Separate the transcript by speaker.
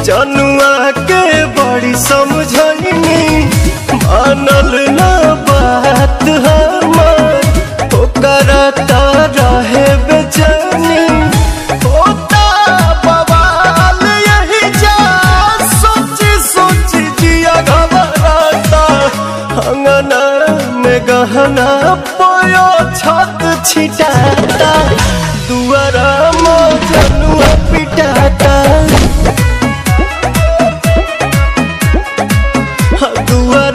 Speaker 1: जनुआ के बड़ी समझनी मानल ना बात हमार ओकरा ता रहे बेचैनी होता बवाल यही जा सोची सोची जिया घबराता अंगना में गहना पोयो छत छिटाता दुआरा मजनुआ पिटाता दुआ